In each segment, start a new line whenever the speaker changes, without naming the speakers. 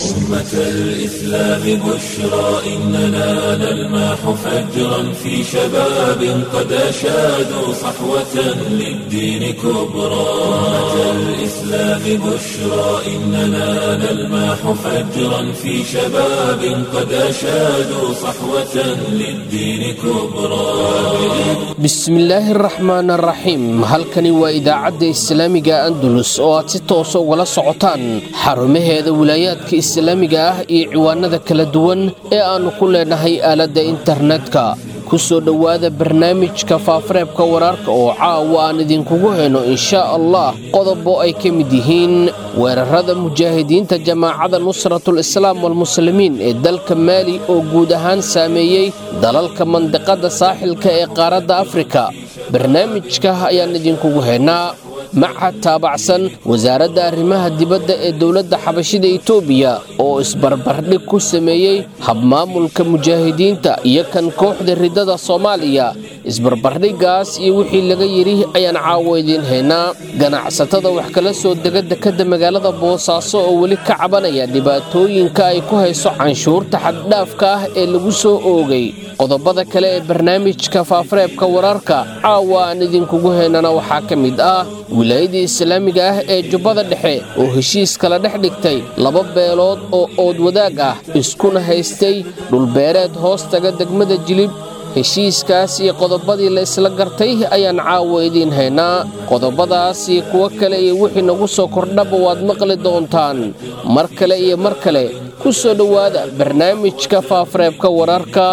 أمة الإسلام بشرى إننا نلمح فجرا في شباب قد أشادوا صحوة للدين كبرى أمة الإسلام بشرى إننا نلمح فجرا في شباب قد أشادوا صحوة للدين كبرى
bismillaahi araxmaan araxiim halkani waa idaacadda islaamiga andalus oo aad si toosa ugala socotaan xarumaheeda wilaayaadka islaamiga ah iyo ciwaanada kala duwan ee aannu ku leenahay aaladda internetka ku soo dhowaada barnaamijka faafareebka wararka oo caawa aan idinkugu heno inshaa allah qodobo ay ka mid yihiin weerarada mujaahidiinta jamaacada nusratul islaam walmuslimiin ee dalka maali oo guud ahaan saameeyey dalalka mandiqada saaxilka ee qaaradda afrika barnaamijka ayaan idinkugu hennaa machad taabacsan wasaaradda arrimaha dibadda ee dowladda xabashida etoobiya oo isbarbardhig ku sameeyey habmaamulka mujaahidiinta iyo kan kooxda riddada soomaaliya isbarbardhiggaas iyo wixii laga yidhi ayaan caawo idiin haynaa ganacsatada wax kala soo dega dekadda magaalada boosaaso oo weli ka cabanaya dhibaatooyinka ay ku hayso canshuurta xaddhaafka ah ee lagu soo oogay qodobada kale ee barnaamijka faafareebka wararka caawa aan idinkugu haynana waxaa ka mid ah wilaayadii islaamiga ah ee jubbada dhexe oo heshiis kala dhex dhigtay laba beelood oo ood wadaag ah iskuna haystay dhulbeereed hoos taga degmada jilib heshiiskaas iyo qodobadii la isla gartay ayaan caawa idiin haynaa qodobadaas iyo kuwo kale iyo wixii nagu soo kordhaba waad maqli doontaan mar kale iyo mar kale ku soo dhowaada barnaamijka faafareebka wararka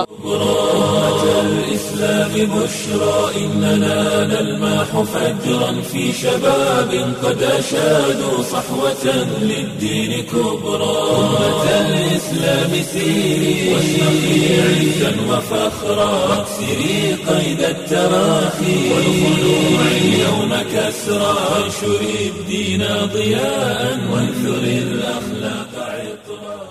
الإسلام بشرى إننا نلمح فجرا في شباب قد أشادوا صحوة للدين كبرى أمة الإسلام سيري واشرقي عزا وفخرا واكسري قيد التراخي والخلوع اليوم كسرى وانشري الدين ضياء وانثري الأخلاق عطرا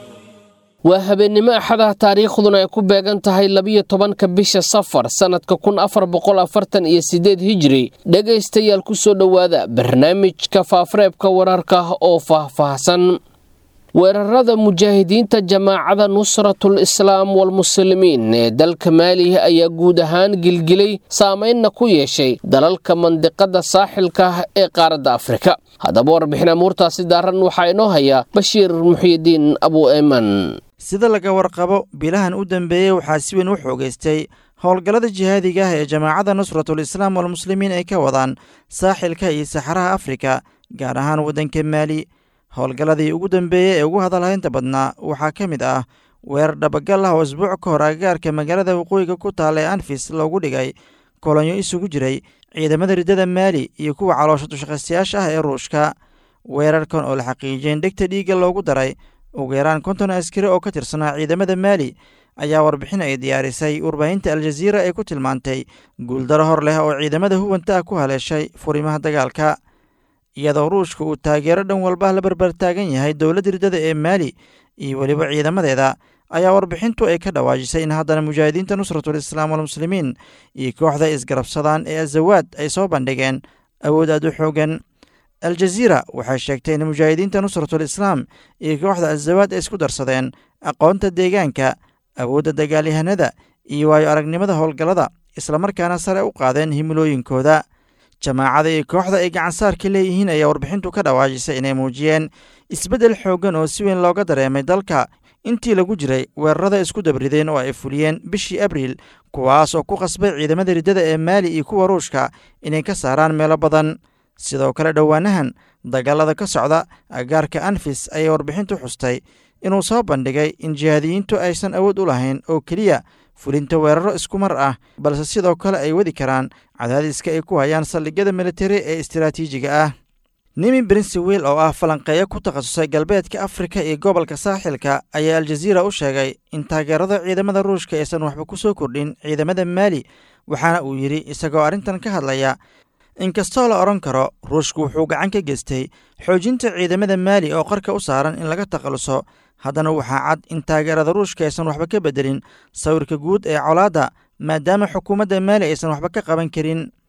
waa habeennimo axadaha taariikhduna ay ku beegan tahay labiyo tobanka bisha safar sannadka kun afar boqol afartan iyo siddeed hijiri dhegaystayaal ku soo dhowaada barnaamijka faafareebka wararka oo faahfaahsan weerarada mujaahidiinta jamaacada nusratul islaam walmuslimiin ee dalka maali ayaa guud ahaan gilgilay saamaynna ku yeeshay dalalka mandiqada saaxilka ee qaaradda afrika haddaba warbixin amuurtaasi daaran waxaa inoo haya bashiir muxiyidiin abu eeman
sida laga warqabo bilahan u dambeeyey waxaa si weyn u xoogaystay howlgallada jihaadiga ah ee jamaacadda nusratul islaam walmuslimiin ay ka wadaan saaxilka iyo saxaraha afrika gaar ahaan waddanka maali howlgalladii ugu dambeeyey ee ugu hadalhaynta badnaa waxaa ka mid ah weerar dhabagal ah oo isbuuc ka hor agagaarka magaalada waqooyiga ku taalla ee anfis loogu dhigay kolonyo isugu jiray ciidamada riddada maali iyo kuwa caloosha dushaqaystayaasha ah ee ruushka weerarkan oo la xaqiijiyeen dhegta dhiigga loogu daray ugu yaraan konton askari oo ka tirsanaa ciidamada maali ayaa warbixin ay diyaarisay warbaahinta aljaziira ee ku tilmaantay guuldaro hor leh oo ciidamada huwanta ah ku haleeshay furimaha dagaalka iyadoo ruushka uu taageero dhan walba la barbartaagan yahay dowladda riddada ee maali iyo weliba ciidamadeeda ayaa warbixintu ay ka dhawaajisay in haddana mujaahidiinta nusratul islaam walmuslimiin iyo kooxda isgarabsadaan ee azawaad ay soo bandhigeen awood aad u xoogan aljaziira waxay sheegtay in mujaahidiinta nusratul islaam iyo kooxda azawaad ay isku darsadeen aqoonta deegaanka awoodda dagaalyahanada iyo waayo aragnimada howlgallada islamarkaana sare u qaadeen himilooyinkooda jamaacada iyo kooxda ay gacansaarka leeyihiin ayaa warbixintu ka dhawaajisay inay muujiyeen isbeddel xooggan oo si weyn looga dareemay dalka intii lagu jiray weerarada isku dabrideen oo ay fuliyeen bishii abriil kuwaas oo ku qasbay ciidamada riddada ee maali iyo kuwa ruushka inay ka saaraan meelo badan sidoo kale dhowaanahan dagaalada ka socda agaarka anfis ayay warbixintu xustay inuu soo bandhigay in jihaadiyiintu aysan awood u lahayn oo keliya fulinta weeraro isku mar ah balse sidoo kale ay wadi karaan cadaadiska ay ku hayaan saldhigyada militari ee istiraatiijiga ah nimi brinsewil oo ah falanqeeyo ku takhasusay galbeedka afrika iyo gobolka saaxilka ayaa aljaziira u sheegay in taageerada ciidamada ruushka aysan waxba ku soo kordhin ciidamada maali waxaana uu yidhi isagoo arrintan ka hadlaya inkastoo la odhan karo ruushku wuxuu gacan ka geystay xoojinta ciidamada maali oo qarka u saaran in laga takhaluso haddana waxaa cad in taageerada ruushka aysan waxba ka beddelin sawirka guud ee colaadda maadaama xukuumadda maali aysan waxba ka qaban karin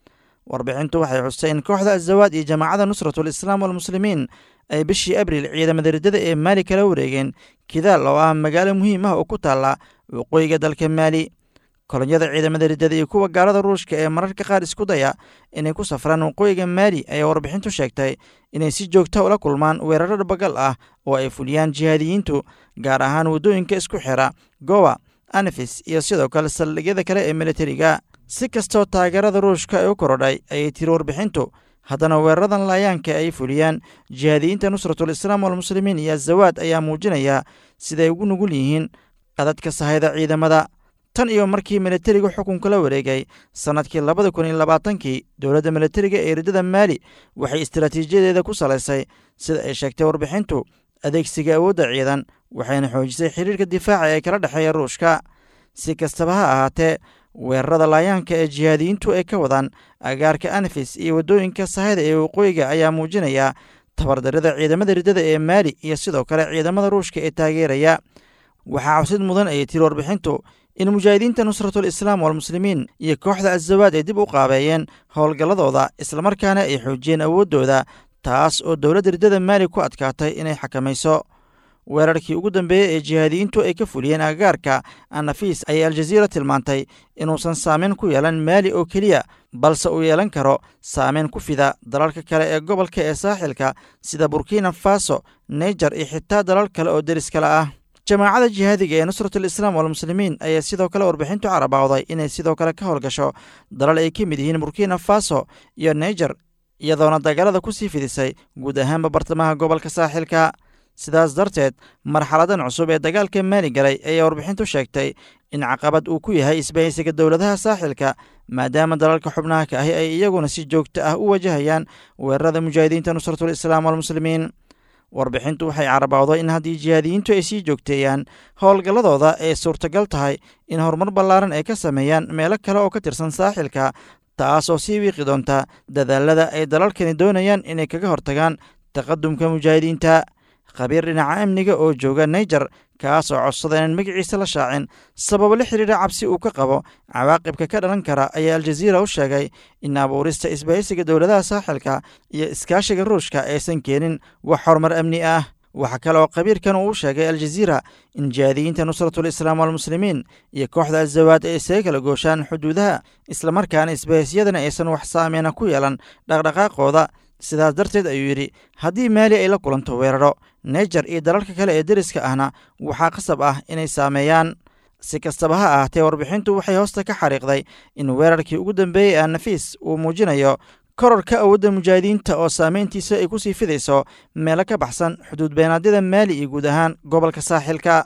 warbixintu waxay xustay in kooxda azawaad iyo jamaacada nusratul islaam walmuslimiin ay bishii abriil ciidamada riddada ee maali kala wareegeen kidaal oo ah magaalo muhiim ah oo ku taalla waqooyiga dalka maali kolonyada ciidamada riddada iyo kuwa gaalada ruushka ee mararka qaar isku daya inay ku safraan waqooyiga maali ayaa warbixintu sheegtay inay si joogta ula kulmaan weeraro dhabagal ah oo ay fuliyaan jihaadiyiintu gaar ahaan waddooyinka isku xira gowa anafis iyo sidoo kale saldhigyada kale ee militariga si kastoo taageerada ruushka ay u korodhay ayay tiri warbixintu haddana weeraradan laayaanka ay fuliyaan jihaadiyiinta nusratul islaam walmuslimiin iyo azawaad ayaa muujinaya siday ugu nugul yihiin qadadka sahayda ciidamada tan iyo markii militariga xukunka la wareegay sannadkii labada kun iyo labaatankii dowladda militariga ee riddada maali waxay istaraatiijiyadeeda ku salaysay sida ay sheegtay warbixintu adeegsiga awoodda ciidan waxayna xoojisay xiriirka difaaca ee kala dhexeeya ruushka si kastaba ha ahaatee weerarada laayaanka ee jihaadiyiintu ay ka wadaan agaarka anafis iyo waddooyinka sahayda ee waqooyiga ayaa muujinaya tabardarida ciidamada riddada ee maali iyo sidoo kale ciidamada ruushka ee taageeraya waxaa cabsid mudan ayay tiri warbixintu in mujaahidiinta nusratul islaam walmuslimiin iyo kooxda azawaad ay dib u qaabeeyeen howlgalladooda islamarkaana ay xoojiyeen awooddooda taas oo dowladda riddada maali ku adkaatay inay xakamayso weerarkii ugu dambeeyey ee jihaadiyiintu ay ka fuliyeen agagaarka anafis ayay aljaziira tilmaantay inuusan saameyn ku yeelan maali oo keliya balse uu yeelan karo saameyn ku fida dalalka kale ee gobolka ee saaxilka sida burkina faso naijer iyo xitaa dalal kale oo deris kale ah jamaacada jihaadiga ee nusratul islaam walmuslimiin ayaa sidoo kale warbixintu carabawday inay sidoo kale ka howlgasho dalal ay ka mid yihiin burkina faso iyo naijer iyadoona dagaalada ku sii fidisay guud ahaanba bartamaha gobolka saaxilka sidaas darteed marxaladan cusub ee dagaalka maali galay ayaa warbixintu sheegtay in caqabad uu ku yahay isbahaysiga dowladaha saaxilka maadaama dalalka xubnaha ka ahi ay iyaguna si joogto ah u wajahayaan weerarada mujaahidiinta nusratul islaam walmuslimiin warbixintu waxay carabawday in haddii jihaadiyiintu ay sii joogteeyaan howlgalladooda ay suurtagal tahay in horumar ballaaran ay ka sameeyaan meelo kale oo ka tirsan saaxilka taas oo sii wiiqi doonta dadaalada ay dalalkani doonayaan inay kaga hortagaan taqadumka mujaahidiinta khabiir dhinaca amniga oo jooga naijer kaas oo codsada inaan magaciisa la shaacin sababo la xidhiidha cabsi uu ka qabo cawaaqibka ka dhalan kara ayaa aljaziira u sheegay in abuurista isbahaysiga dowladaha saaxilka iyo iskaashiga ruushka aysan keenin wax horumar amni ah waxaa kale oo khabiirkan uu u sheegay aljaziira in jihaadiyiinta nusratul islaam walmuslimiin iyo kooxda azawaad ay isaga kala gooshaan xuduudaha islamarkaana isbahaysiyadana aysan wax saameyna ku yeelan dhaqdhaqaaqooda sidaas darteed ayuu yidhi haddii maali ay la kulanto weeraro naijer iyo dalalka kale ee deriska ahna waxaa qasab ah inay saameeyaan si kastaba ha ahaatee warbixintu waxay hoosta ka xariiqday in weerarkii ugu dambeeyey a nafiis uu muujinayo kororka awoodda mujaahidiinta oo saameyntiisa ay ku sii fidayso meelo ka baxsan xuduud beenaadyada maali iyo guud ahaan gobolka saaxilka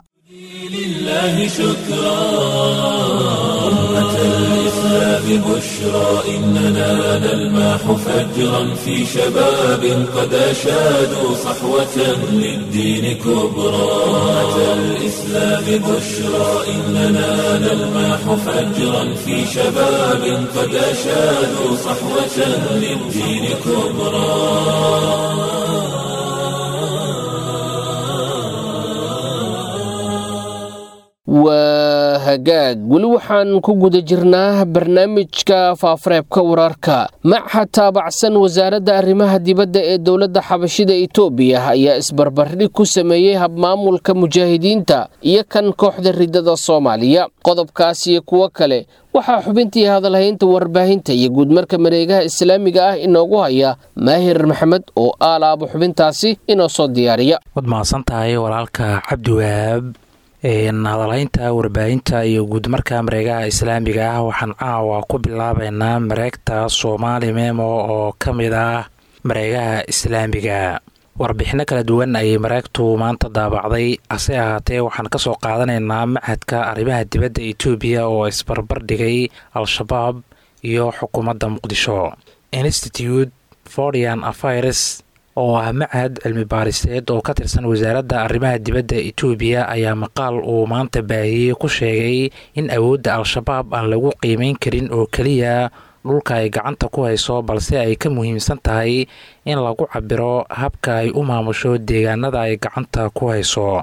لله شكرا أمة الإسلام بشرى إننا نلمح فجرا في شباب قد أشادوا صحوة للدين كبرى أمة الإسلام بشرى إننا نلمح فجرا في شباب قد أشادوا صحوة للدين كبرى
waa hagaag weli waxaan ku guda jirnaa barnaamijka faafareebka wararka macha taabacsan wasaaradda arrimaha dibadda ee dowladda xabashida itoobiya ayaa isbarbardhig ku sameeyey habmaamulka mujaahidiinta iyo kan kooxda ridada soomaaliya qodobkaas iyo kuwo kale waxaa xubintii hadalhaynta warbaahinta iyo guudmarka mareegaha islaamiga ah inoogu haya maahir maxamed oo aalaabo xubintaasi inoo soo diyaariya
waad mahadsantahay walaalka cabdiwahaab hadalhaynta warbaahinta iyo guudmarka mareegaha islaamiga ah waxaan caawa ku bilaabeynaa mareegta soomaali memo oo ka mid ah mareegaha islaamiga warbixino kala duwan ayay mareegtu maanta daabacday hase ahaatee waxaan kasoo qaadanaynaa machadka arrimaha dibadda etoobiya oo isbarbar dhigay al-shabaab iyo xukuumadda muqdisho institute forian afires oo ah machad cilmi baariseed oo ka tirsan wasaaradda arrimaha dibadda etoobiya ayaa maqaal uu maanta baahiyey ku sheegay in awoodda al-shabaab aan lagu qiimeyn karin oo keliya dhulka ay gacanta ku hayso balse ay ka muhiimsan tahay in lagu cabiro habka ay u maamusho deegaanada ay gacanta ku hayso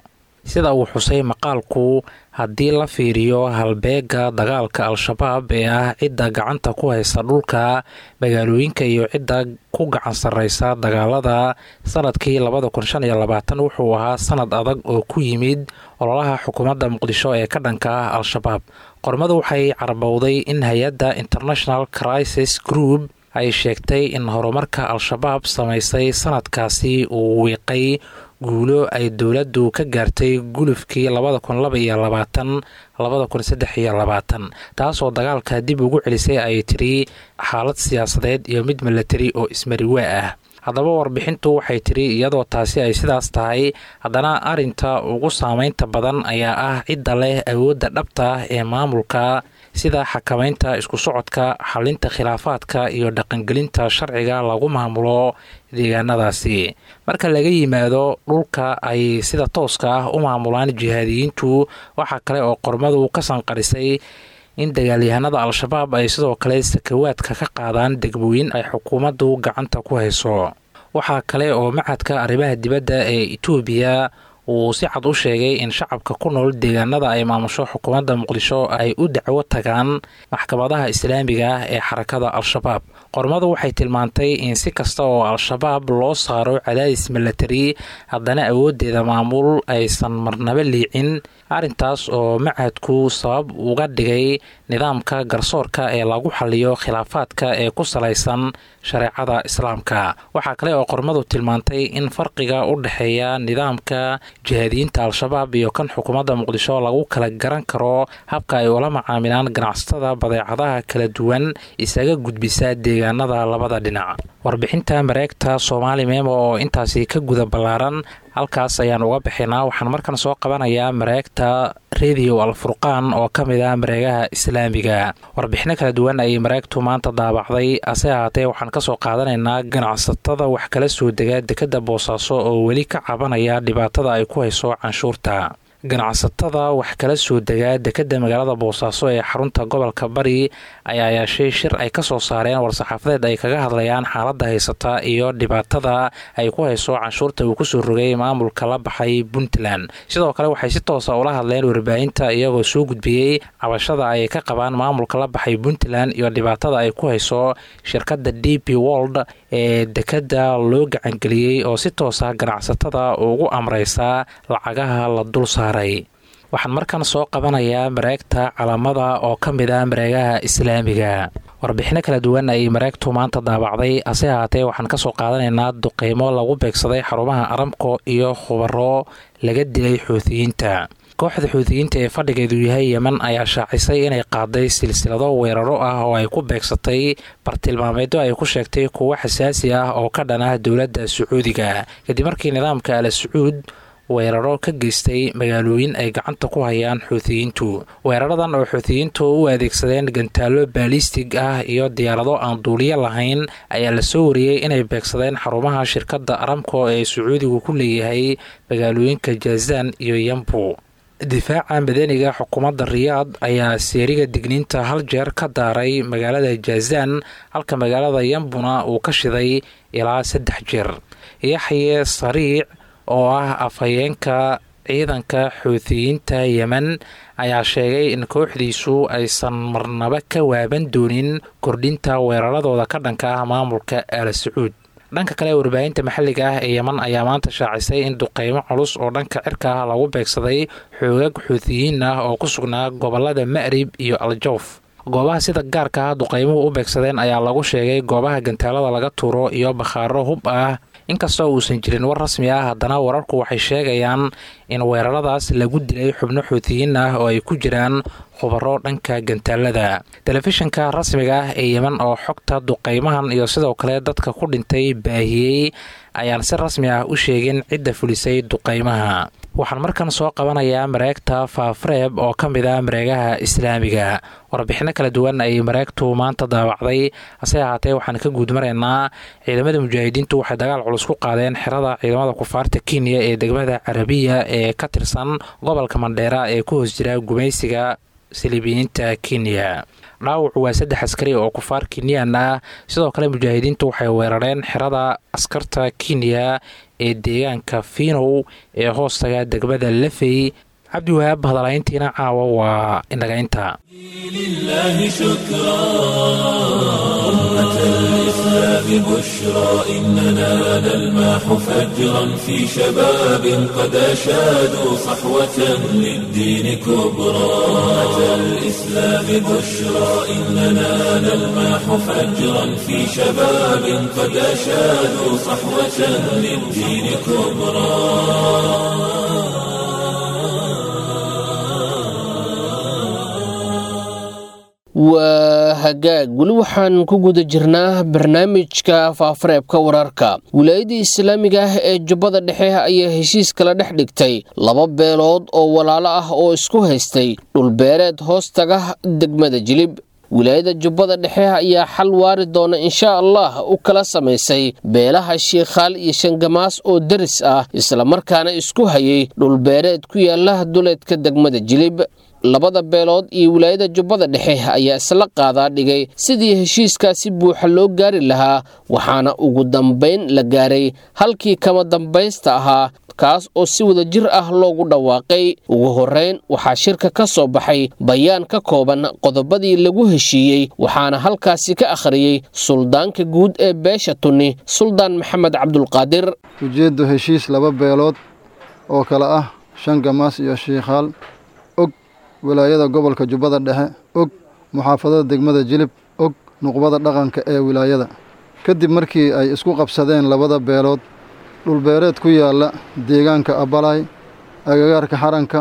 sida uu xusay maqaalku haddii la fiiriyo halbeega dagaalka al-shabaab ee ah cidda gacanta ku haysa dhulka magaalooyinka iyo cidda ku gacan sarreysa dagaalada sanadkii labada kun shan iyo labaatan wuxuu ahaa sanad adag oo ku yimid ololaha xukuumadda muqdisho ee ka dhanka ah al-shabaab qormadu waxay carabowday in hay-adda international crisis group ay sheegtay in horumarka al-shabaab samaysay sanadkaasi uu wiiqay guulo ay dowladdu ka gaartay gulufkii labada kun laba iyo labaatan labada kun saddex iyo labaatan taasoo dagaalka dib ugu celisay ay tiri xaalad siyaasadeed iyo mid milatari oo ismariwaa ah haddaba warbixintu waxay tiri iyadoo taasi ay sidaas tahay haddana arinta ugu saameynta badan ayaa ah cidda leh awoodda dhabta ah ee maamulka sida xakamaynta isku socodka xalinta khilaafaadka iyo dhaqangelinta sharciga lagu maamulo deegaanadaasi marka laga yimaado dhulka ay sida tooska ah u maamulaan jihaadiyiintu waxaa kale oo qormadu ka sanqarisay in dagaalyahanada al-shabaab ay sidoo kale sakawaadka ka qaadaan degmooyin ay xukuumaddu gacanta ku hayso waxaa kale oo macadka arrimaha dibadda ee itoobiya uu si cad u sheegay in shacabka ku nool deegaanada ay maamusho xukuumadda muqdisho ay u dacwo tagaan maxkamadaha islaamiga ah ee xarakada al-shabaab qormadu waxay tilmaantay in si kasta oo al-shabaab loo saaro cadaadis milatari haddana awooddeeda maamul aysan marnaba liicin arrintaas oo macadku sabab uga dhigay nidaamka garsoorka ee lagu xaliyo khilaafaadka ee ku salaysan shareecada islaamka waxaa kale oo qormadu tilmaantay in farqiga u dhexeeya nidaamka jihaadiyiinta al-shabaab iyo kan xukuumadda muqdisho lagu kala garan karo habka ay ula macaamilaan ganacsatada badeecadaha kala duwan isaga gudbisa deegaanada labada dhinac warbixinta mareegta soomaali meemo oo intaasi ka guda ballaaran halkaas ayaan uga bixinaa waxaan markan soo qabanayaa mareegta radio alfurqaan oo ka mid ah mareegaha islaamiga warbixino kala duwan ayay mareegtu maanta daabacday ase ahaatee waxaan kasoo qaadanaynaa ganacsatada wax kala soo dega dekadda boosaaso oo weli ka cabanaya dhibaatada ay ku hayso canshuurta ganacsatada wax kala soo degaa dekadda magaalada boosaaso ee xarunta gobolka bari ayaa yeeshay shir ay kasoo saareen war-saxaafadeed ay kaga hadlayaan xaaladda haysata iyo dhibaatada ay ku hayso canshuurta uu kusoo rogay maamulka la baxay puntland sidoo kale waxay si toosa ula hadleen warbaahinta iyagoo soo gudbiyey cabashada ay ka qabaan maamulka la baxay puntland iyo dhibaatada ay ku hayso shirkadda d p wold ee dekadda loo gacangeliyey oo si toosa ganacsatada ugu amreysa lacagaha la dul saaray waxaan markan soo qabanayaa mareegta calaamada oo ka mid ah mareegaha islaamiga warbixino kala duwan ayay mareegtu maanta daabacday hase ahaatee waxaan kasoo qaadanaynaa duqeymo lagu beegsaday xarumaha aramko iyo khubaro laga dilay xuutiyiinta kooxda xuutiyiinta ee fadhigeedu yahay yemen ayaa shaacisay inay qaaday silsilado weeraro ah oo ay ku beegsatay bartilmaameedyo ay ku sheegtay kuwo xasaasi ah oo ka dhan ah dowladda sacuudiga kadib markii nidaamka ala sacuud weeraro ka geystay magaalooyin ay gacanta ku hayaan xuutiyiintu weeraradan oo xuutiyiintu u adeegsadeen gantaallo baalistig ah iyo diyaarado aan duuliyo lahayn ayaa lasoo wariyey inay beegsadeen xarumaha shirkadda aramko ee sacuudigu ku leeyahay magaalooyinka jazaan iyo yambu difaaca madaniga xukuumadda riyaad ayaa seeriga digniinta hal jeer ka daaray magaalada jazaan halka magaalada yambuna uu ka shiday ilaa saddex jeer yaxye sariic oo ah afhayeenka ciidanka xuutiyiinta yemen ayaa sheegay in kooxdiisu aysan marnaba ka waaban doonin kordhinta weeraradooda ka dhanka ah maamulka al sacuud dhanka kale warbaahinta maxalliga ah ee yeman ayaa maanta shaacisay in duqeymo culus oo dhanka cirka ah lagu beegsaday xoogag xuutiyiin ah oo ku sugnaa gobolada ma'rib iyo aljawf goobaha sida gaarka ah duqeymuhu u beegsadeen ayaa lagu sheegay goobaha gantaalada laga tuuro iyo bakhaaro hub ah inkastoo uusan jirin war rasmi ah haddana wararku waxay sheegayaan in weeraradaas lagu dilay xubno xuutiyiin ah oo ay ku jiraan khubaro dhanka gantaalada telefishinka rasmiga ah ee yemen oo xogta duqeymahan iyo sidoo kale dadka ku dhintay baahiyey ayaan si rasmi ah u sheegin cidda fulisay duqeymaha waxaan markan soo qabanayaa mareegta faafreeb oo ka mid ah mareegaha islaamiga warbixino kala duwan ayay mareegtu maanta daawacday hase ahaatee waxaan ka guudmaraynaa ciidamada mujaahidiintu waxay dagaal culus ku qaadeen xerada ciidamada kufaarta kenya ee degmada carabiya ee ka tirsan gobolka mandheera ee ku hoos jira gumaysiga saliibiyiinta kenya dhaawacu waa saddex askari oo kufaar kenyan ah sidoo kale mujaahidiintu waxay weerareen xerada askarta kenya ee deegaanka finow ee hoostaga degmada lafey cabdiwahaab hadalayntiina caawa waa inaga inta
لله شكرا أمة الإسلام بشرى إننا نلمح فجرا في شباب قد أشادوا صحوة للدين كبرى أمة الإسلام بشرى إننا نلمح فجرا في شباب قد أشادوا صحوة للدين كبرى
waa hagaag weli waxaan ku guda jirnaa barnaamijka faafareebka wararka wilaayadda islaamiga ah ee jubbada dhexe ayaa heshiis kala dhex dhigtay laba beelood oo walaalo ah oo isku haystay dhulbeereed hoostaga degmada jilib wilaayada jubbada dhexe ayaa xal waari doona insha allah u kala samaysay beelaha shiikhaal iyo shangamaas oo deris ah islamarkaana isku hayay dhulbeereed ku yaala duleedka degmada jilib labada beelood iyo wilaayada jubbada dhexe ayaa isla qaadaa dhigay sidii heshiiskaasi buuxa loo gaari lahaa waxaana ugu dambayn la gaaray halkii kama dambaysta ahaa kaas oo si wada jir ah loogu dhawaaqay ugu horrayn waxaa shirka ka soo baxay bayaan ka kooban qodobadii lagu heshiiyey waxaana halkaasi ka akhriyey suldaanka guud ee beesha tunni suldaan maxamed cabdulqaadir
ujeeddu heshiis laba beelood oo kale ah shan gamaas iyo shiikhaal og wilaayada gobolka jubbada dhexe og muxaafadada degmada jilib og nuqbada dhaqanka ee wilaayada kadib markii ay isku qabsadeen labada beelood dhulbeereed ku yaalla deegaanka abalay agagaarka xaranka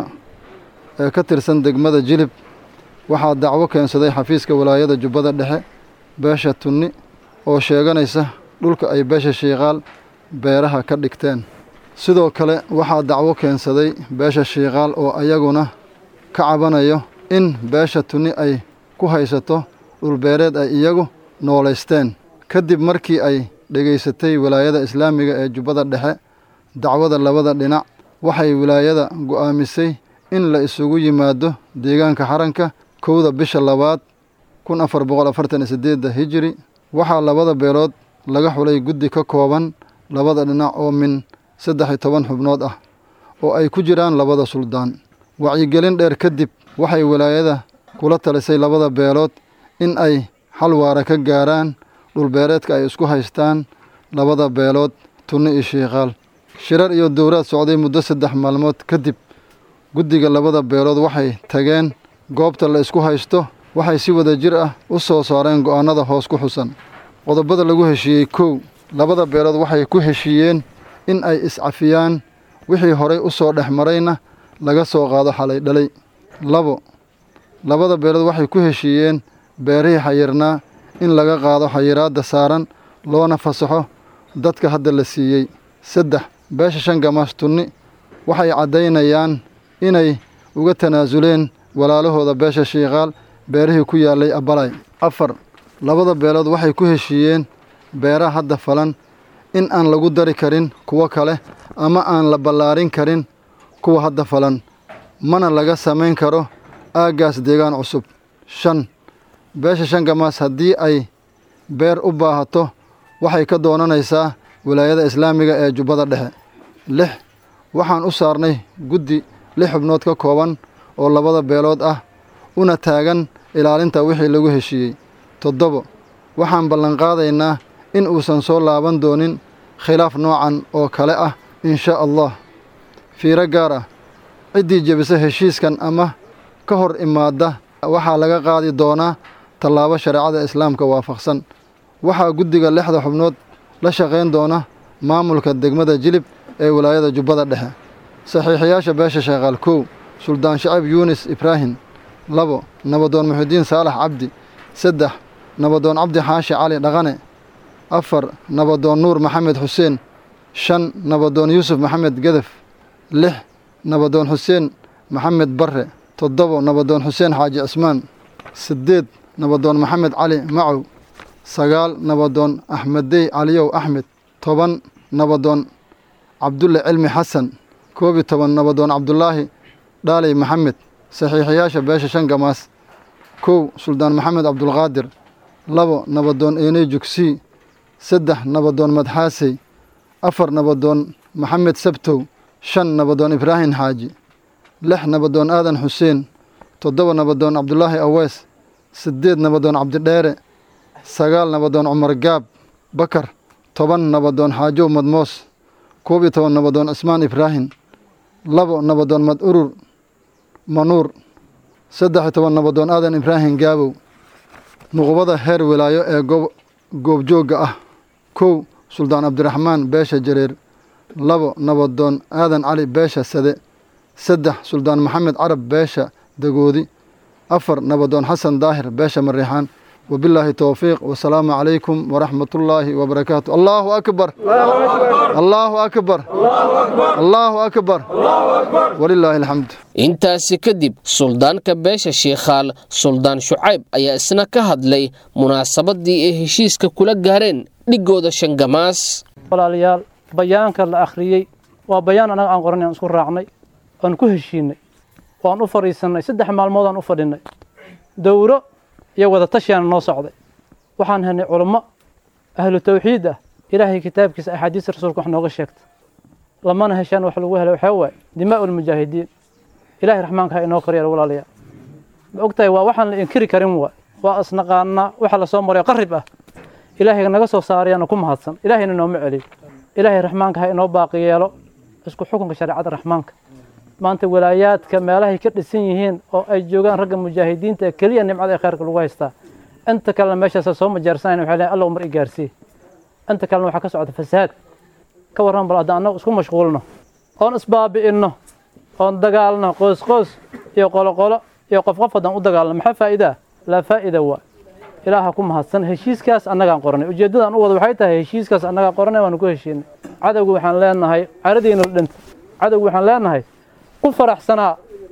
ee ka tirsan degmada jilib waxaa dacwo keensaday xafiiska wilaayada jubbada dhexe beesha tunni oo sheeganaysa dhulka ay beesha shiikaal beeraha ka dhigteen sidoo kale waxaa dacwo keensaday beesha shiikaal oo ayaguna ka cabanayo in beesha tunni ay ku haysato dhulbeereed ay iyagu noolaysteen kadib markii ay dhegaysatay wilaayada islaamiga ee jubbada dhexe dacwada labada dhinac waxay wilaayada go'aamisay in la isugu yimaado deegaanka xaranka kowda bisha labaad kun afar boqol afartan iyo sideedda hijiri waxaa labada beelood laga xulay guddi ka kooban labada dhinac oo min saddex iyo toban xubnood ah oo ay ku jiraan labada suldaan wacyigelin dheer kadib waxay wilaayada kula talisay labada beelood in ay xal waara ka gaaraan dhulbeereedka ay isku haystaan labada beelood tunni iyo shiikaal shirar iyo dowraad socday muddo saddex maalmood kadib guddiga labada beelood waxay tageen goobta la isku haysto waxay si wada jir ah u soo saareen go'aannada hoos ku xusan qodobada lagu heshiiyey kow labada beelood waxay ku heshiiyeen in ay iscafiyaan wixii horay u soo dhex marayna laga soo qaado xalay dhalay labo labada beelood waxay ku heshiiyeen beerihii xayirnaa in laga qaado xayiraadda saaran loona fasaxo dadka hadda la siiyey saddex beesha shan gamaas tunni waxay caddaynayaan inay uga tanaasuleen walaalahooda beesha shiikaal beerihii ku yaallay abalay afar labada beelood waxay ku heshiiyeen beeraha hadda falan in aan lagu dari karin kuwo kale ama aan la ballaarin karin kuwa hadda falan mana laga samayn karo aaggaas deegaan cusub shan beesha shan gamaas haddii ay beer u baahato waxay ka doonanaysaa wilaayada islaamiga ee jubbada dhexe lix waxaan u saarnay guddi lix xubnood ka kooban oo labada beelood ah una taagan ilaalinta wixii lagu heshiiyey toddobo waxaan ballanqaadaynaa in uusan soo laaban doonin khilaaf noocan oo kale ah inshaa allah fiiro gaar ah ciddii jebisa heshiiskan ama ka hor imaadda waxaa laga qaadi doonaa tallaabo shareecada islaamka waafaqsan waxaa guddiga lixda xubnood la shaqayn doona maamulka degmada jilib ee wilaayada jubbada dhexe saxiixiyaasha beesha sheekaal kow suldaan shacib yuunis ibraahim labo nabadoon muxidiin saalax cabdi saddex nabadoon cabdi xaashi cali dhaqane afar nabadoon nuur maxamed xuseen shan nabadoon yuusuf maxamed gedef lix nabadoon xuseen maxamed barre toddobo nabadoon xuseen xaaji cismaan siddeed nabadoon maxamed cali macow sagaal nabadoon axmeddey caliyow axmed toban nabadoon cabdulle cilmi xasan koob iyo toban nabadoon cabdulaahi dhaaley maxamed saxiixiyaasha beesha shan gamaas kow suldaan maxamed cabdulqaadir labo nabadoon eeney jugsii saddex nabadoon madxaasey afar nabadoon maxamed sabtow shan nabadoon ibraahim xaaji lix nabadoon aadan xuseen toddoba nabadoon cabdulaahi awees siddeed nabadoon cabdidheere sagaal nabadoon cumar gaab bakar toban nabadoon xaajow madmoos koob iyo toban nabadoon cismaan ibraahim labo nabadoon mad urur manuur saddex iyo toban nabadoon aadan ibraahim gaabow nuqubada heer wilaayo ee goobjoogga ah kow suldaan cabdiraxmaan beesha jareer labo nabadoon aadan cali beesha sade saddex suldaan maxamed carab beesha dagoodi afar nabadoon xasan daahir beesha mariixaan wabilaahi towfiiq wasalaamu calaykum waraxmatullaahi wabarakaatu allaahu akbar allaahu akbar allaahu akbar walilaahi alxamd
intaasi kadib suldaanka beesha shiikhaal suldaan shucayb ayaa isna ka hadlay munaasabadii ay heshiiska kula gaareen dhigooda shangamaas
walaalayaal bayaanka la akhriyey waa bayaan annaga aan qoran aan isku raacnay oan ku heshiinay waan u fadhiisannay saddex maalmood aan u fadhinnay dowro iyo wada tashiyaana noo socday waxaan helnay culummo ahlu tawxiid ah ilaahay kitaabkiisa axaadiista rasuulka wax nooga sheegta lamana heshaan wax lagu helay waxaa waaye dimaa'u lmujaahidiin ilaahay raxmaanka ha inoo koryeelo walaalayaal ma ogtahay waa waxaan la inkiri karin waay waa isnaqaanaa waxa lasoo marayo qarib ah ilaahay naga soo saarayana ku mahadsan ilaahayna nooma celiyo ilaahay raxmaanka ha inoo baaqi yeelo isku xukunka shareecada raxmaanka maanta walaayaadka meelahay ka dhisan yihiin oo ay joogaan ragga mujaahidiinta ee keliya nimcada ee khayrka lagu haystaa inta kalena meeshaasa soo majaarsanayna waxay leeyahay alla umar i gaarsiiye inta kalena waxaa ka socda fasaad ka warran bal haddaan annagu isku mashquulno oon isbaabi'inno oon dagaalno qoos qoos iyo qoloqolo iyo qof qof haddaan u dagaalno maxaa faa'iidaa laa faa'ida waa ilaaha ku mahadsan heshiiskaas annagaan qoranay ujeeddadaan u wada waxay tahay heshiiskaas annagaan qoranay waanu ku heshiinay cadowgu waxaan leenahay caradiina dhinta cadowgu waxaan leenahay ku faraxsanaa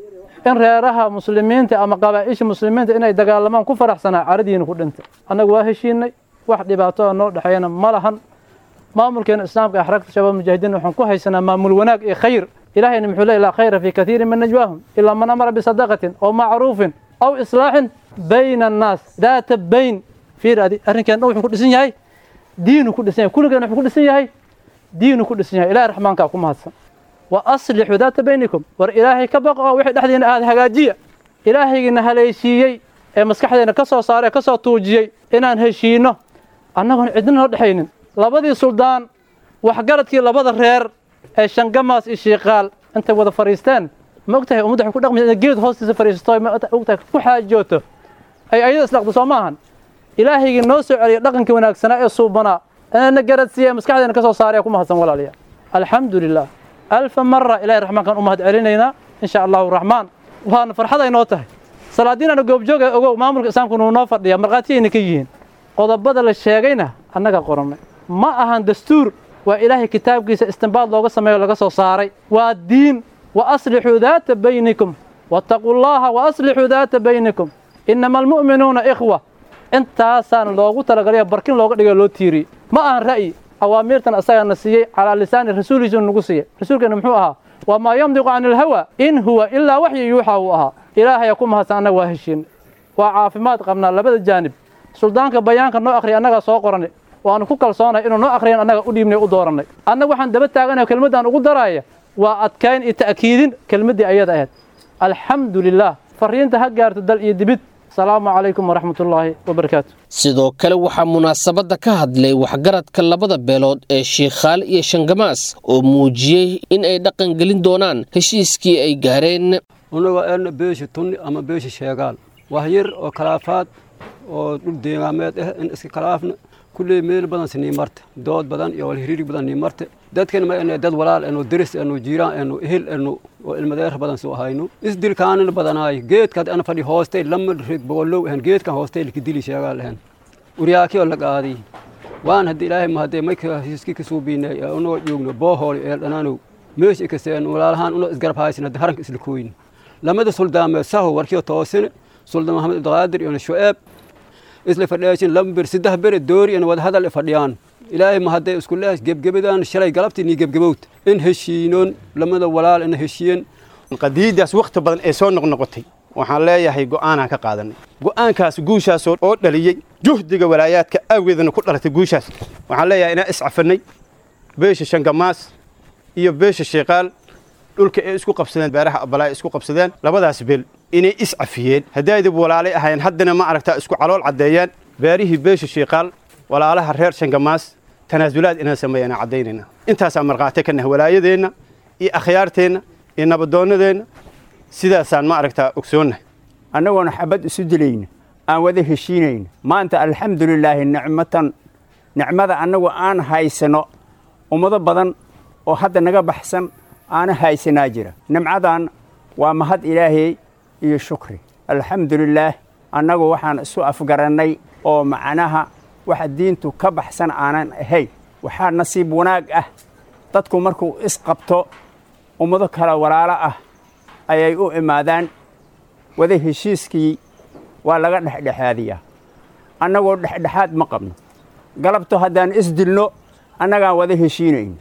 in reeraha muslimiinta ama qabaa'isha muslimiinta inay dagaalamaan ku faraxsanaa caradiina ku dhintay annagu waa heshiinay wax dhibaato noo dhexeeyana ma lahan maamulkeena islaamka axraagta shabaab mujaahidiin waxaan ku haysanaa maamul wanaag iyo khayr ilaahayna muxuu leeyahy laa khayra fii katiirin min najwaahum ilaa man amara bisadaqatin aw macruufin aw islaaxin bayna annaas daata bayn fiir adi arrinkeena dhan wuxuu ku dhisan yahay diinu ku dhisan yahay kulligeena wuxuu ku dhisan yahay diinu ku dhisan yahay ilahay raxmaankaa ku mahadsan wa aslixuu daata baynikum war ilaahay ka baqo oo wixii dhexdiina aada hagaajiya ilaahaygiina haleeshiiyey ee maskaxdeena ka soo saaray ee ka soo tuujiyey inaan heshiinno annagoon cidna noo dhexaynin labadii suldaan waxgaradkii labada reer ee shangamaas iyo shiiqaal intay wada fadhiisteen ma ogtahay ummadda waxay ku dhaqmaysa inay geed hoostiisa fadhiisato ma ogtahay ku xaajooto ay ayada islaqdo soo maahan ilaahaygii noo soo celiya dhaqankii wanaagsanaa ee suubanaa inaana garadsiiya maskaxdeena ka soo saaray ku mahadsan walaalayaa alxamdu lilah alfa mara ilahay raxmaankaan u mahad celinaynaa in sha allahu raxmaan waana farxad ay noo tahay salaadiinana goobjooga ogow maamulka islaamku nuu noo fadhiya markhaatiyayna ka yihiin qodobada la sheegayna annaga qorannay ma ahan dastuur waa ilaahay kitaabkiisa istinbaad looga sameeyo laga soo saaray waa diin wa aslixuu daata baynikum wattaquu llaha wa aslixuu daata baynikum inama almu'minuuna ikhwa intaasaana loogu talagalaya barkin looga dhigayo loo tiiriyey ma ahan ra'yi awaamiirtan asagaana siiyey calaa lisaani rasuulihiisuu nagu siiyey rasuulkeena muxuu ahaa wamaa yamdiqu cani ilhawa in huwa ilaa waxyi yuuxa uu ahaa ilaahaya ku mahadsan annaga waa heshiin waa caafimaad qabnaa labada jaanib suldaanka bayaanka noo akhriya annagaa soo qoranay waanu ku kalsoonahay inuu noo akhriyan annaga u dhiibnay u doorannay annaga waxaan daba taaganayo kelmaddaan ugu daraaya waa adkayn iyo ta'kiidin kelmaddii ayada ahayd alxamdu lilaah fariinta ha gaarto dal iyo dibid asalaamu calaykum waraxmat ullaahi wabarakaatu
sidoo kale waxaa munaasabadda ka hadlay waxgaradka labada beelood ee shiikhaal iyo shangamaas oo muujiyey in ay dhaqan gelin doonaan heshiiskii ay gaareen
unaga eena beesha tunni ama beesha sheegaal wax yar oo kalaafaad oo dhul deegaameed ah in iska kalaafna kulley meel badan sinii marta dood badan iyo walhiriiri badan nii marta dadkana ma ene dad walaal enu diris enu jiiraan enu ehel enu oo ilmadeer badan soo hayno isdilkaanana badanaay geedkaad ana fadhi hoostay lama rig boolow ahan geedkan hoostay likidili sheegaa lahan uryaaki oo la qaadiy waan haddii ilaahay ma haddee mayka hiski ka suubiinay ee unoo joogno boohool eel dhanaanow meesha ikaseen walaalahaan unoo isgarab haysin hadda haranka isla kooyin lamada suldaameed saho warkiyo toosine suldaan maxamed abdiqaadir iyo shu'eeb isla fadhiyaashin laba ber saddex bere doori in wada hadal fadhiyaan ilaahay ma haddee isku leeyahay gebgebadaan shalay galabtii nii gebgebowt in heshiinoon lamada walaal ina heshiyen
qadiiddaas wakhti badan ee soo noqnoqotay waxaan leeyahay go'aanaan ka qaadanay go'aankaas guushaasoo oo dhaliyey juhdiga walaayaadka awgeedana ku dhalatay guushaas waxaan leeyahay inaan iscafannay beesha shangamaas iyo beesha sheekaal dhulka ay isku qabsadeen beeraha abalaa isku qabsadeen labadaas beel inay iscafiyeen haddaydib walaalay ahayn haddana ma aragtaa isku calool caddeeyeen beerihii beesha sheekaal walaalaha reer shangamaas tanaasulaad inaan sameeyana caddaynayna intaasaan markhaati ka nahay walaayadeenna iyo akhyaarteenna iyo nabadoonnadeenna sidaasaan ma aragtaa ogsoonnahay
annagoona xabad isu dilayna aan wada heshiinayna maanta alxamdulilaahi nicmatan nicmada annagu aan haysano ummado badan oo hadda naga baxsan aana haysanaa jira nimcadan waa mahad ilaahay iyo shukri alxamdulilaah annagu waxaan isu afgarannay oo macnaha waxa diintu ka baxsan aanan ahayn waxaa nasiib wanaag ah dadku markuu isqabto ummado kale walaalo ah ayay u imaadaan wada heshiiskii waa laga dhexdhexaadiyaa annagoo dhexdhexaad ma qabno galabto haddaan isdilno annagaan wada heshiinayno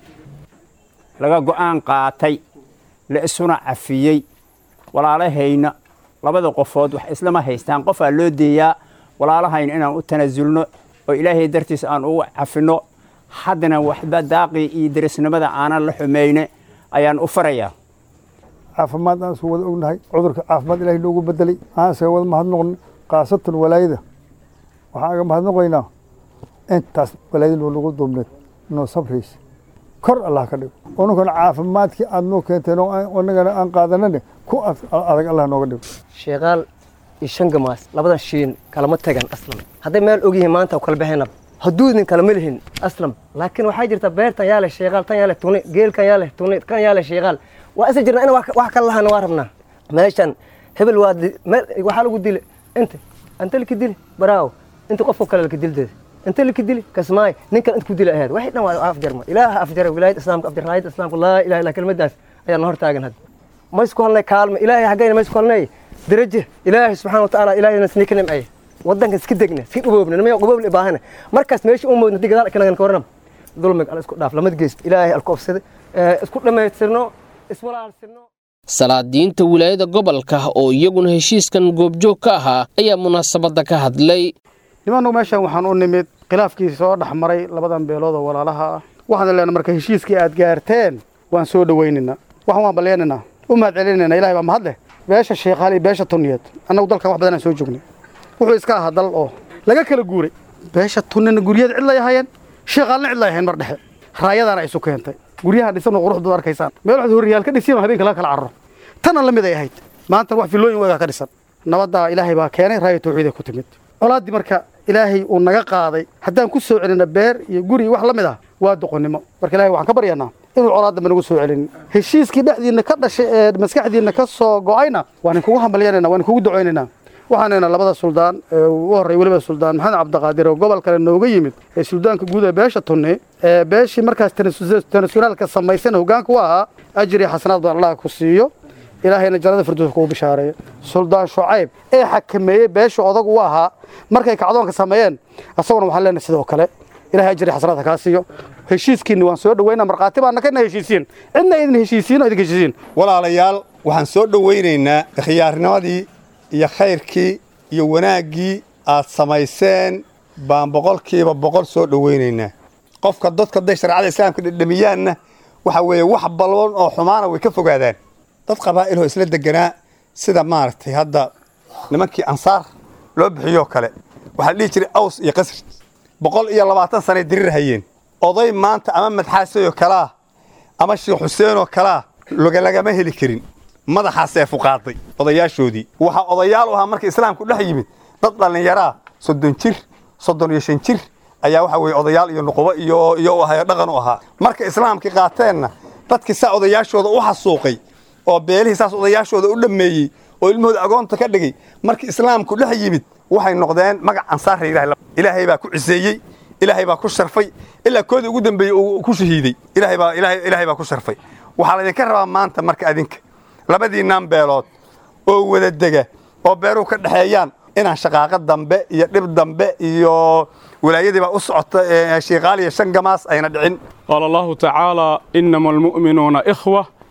laga go'aan qaatay la isuna cafiyey walaalahayna labada qofood wax islama haystaan qofaa loo deeyaa walaalahayna inaan u tanaasulno oo ilaahay dartiis aan ugu cafinno haddana waxba daaqii iyo derisnimada aanan la xumayne ayaan u farayaa
caafimaad aan isu wada ognahay cudurka caafimaad ilahay noogu bedelay aan isaga wada mahadnoqno khaasatan walaayada waxaan aga mahadnoqaynaa intaas walaayada noo nagu duubneed noo sabraysa kor allah ka dhigo ununkana caafimaadkii aad noo keenteen oo annagana aan qaadanane ku adag allah nooga dhigo
sheekaal iyo shangamaas labadan shiin kalama tagan aslam hadday meel og yihiin maanta kala baxaynab haduudin kalama lihin aslam laakiin waxaa jirta beertan yaa leh sheekaal tan yaa leh tuni geelkan yaa leh tuni kan yaa leh sheekaal waa isa jirna in wax kala lahana waa rabnaa meeshan hebel waa waxaa lagu dile inta anta laki dili baraawo inta qofka kale laka dildeeda inta laki dili kasmaay ninkan inta ku dili aheed waxay dhan waa afjarma ilaaha afjara wilaayada islaamka afjar raayada islaamka laa ilaha illa kelmadaas ayaa na hor taagan hadda ma isku halnay kaalma ilaahay xaggayna ma isku halnay daraje ilaahay subxaana watacaala ilaahayna isnii ka nimceeye waddanka iska degna iska dhuboobna nimaya dhuboobna baahana markaas meesha u moodna digadaal kanagan ka warnam dulmiga ala isku dhaaf lamad geysto ilaahay alku ofsada isku dhammaystirno iswalaalsirno
salaadiinta wilaayada gobolka oo iyaguna heshiiskan goobjoog ka ahaa ayaa munaasabadda ka hadlay
nimannu meeshan waxaan u nimid khilaafkii soo dhex maray labadan beelood oo walaalaha ah waxaan leenahay marka heshiiskii aad gaarteen waan soo dhowaynaynaa waxaan waan baleenaynaa u mahad celinaynaa ilahay baa mahad leh beesha sheekhaal iyo beesha tunniyeed annagu dalkan wax badanaan soo joognay wuxuu iska ahaa dal oo laga kala guuray beesha tunnina guryada cid lay ahayeen sheekhaalna cid lay ahayn mar dhexe raayadaana isu keentay guryaha dhisan oo quruxdu arkaysaan meel waxaad horriyaal ka dhisiin oo habeenka laga kala cararo tana la mid ay ahayd maanta wax filooyin weegaa ka dhisan nabaddaa ilaahay baa keenay raaya tawxiiday ku timid colaaddii marka ilaahay uu naga qaaday haddaan ku soo celinna beer iyo guri wax la mid ah waa doqonnimo marka ilahay waxaan ka baryanaa inuu colaaddanba nagu soo celinin heshiiskii dhexdiinna ka dhashay ee maskaxdiinna ka soo go'ayna waan inkugu hambalyanayna waan inkugu ducaynaynaa waxaanayna labada suldaan ee ugu horray weliba suldaan maxamed cabdiqaadir oo gobol kale nooga yimid ee suldaanka guud ee beesha tunni ee beeshii markaas tanasulaalka samaysan hoggaanka u ahaa ajri xasanaad baan allah ku siiyo ilaahayna jannada firdows kugu bishaareeyo suldaan shucayb ee xakameeyey beesha odag u ahaa markay kacdoonka sameeyeen asaguna waxaan leenahay sidoo kale ilahay ajri xasanaad ha kaa siiyo heshiiskiinni waan soo dhowayna markhaati baana kana heshiisiin cidna idin heshiisiin oo idinka heshiisiin
walaalayaal waxaan soo dhowaynaynaa khiyaarnimadii iyo khayrkii iyo wanaaggii aad samayseen baan boqolkiiba boqol soo dhowaynaynaa qofka dadka hadday shareecada islaamka dhedhamiyaanna waxa weeye wax balban oo xumaana way ka fogaadaan dad qabaa'iloo isla deganaa sida maaragtay hadda nimankii ansaar loo bixiyoo kale waxaa la dhihi jiray aws iyo qasri boqol iyo labaatan sanay dirir hayeen oday maanta ama madxaasayoo kalaa ama sheekh xuseenoo kalaa lagama heli karin madaxaasee fuqaaday odayaashoodii waxaa odayaal u ahaa marka islaamku dhex yimid dad dhallinyaraa soddon jir soddon iyo shan jir ayaa waxa weye odayaal iyo nuqubo iyo iyo u ahayo dhaqan u ahaa marka islaamkii qaateenna dadkii saa odayaashooda u xasuuqay oo beelihii saas odayaashooda u dhammeeyey oo ilmahooda agoonta ka dhigay markii islaamku dhex yimid waxay noqdeen magac ansaarra ilahay ilaahay baa ku ciseeyey ilaahay baa ku sharfay ilaa koodii ugu dambeeyey uu ku shahiiday ilaahay baa ilaahay baa ku sharfay waxaa laydinka rabaa maanta marka adinka labadiinnan beelood oo wada dega oo beeruhu ka dhexeeyaan inaan shaqaaqo dambe iyo dhib dambe iyo walaayadiibaa u socota shiikaal iyo shan gamaas ayna dhicin
qaala allahu tacaala inama almu'minuuna ikhwa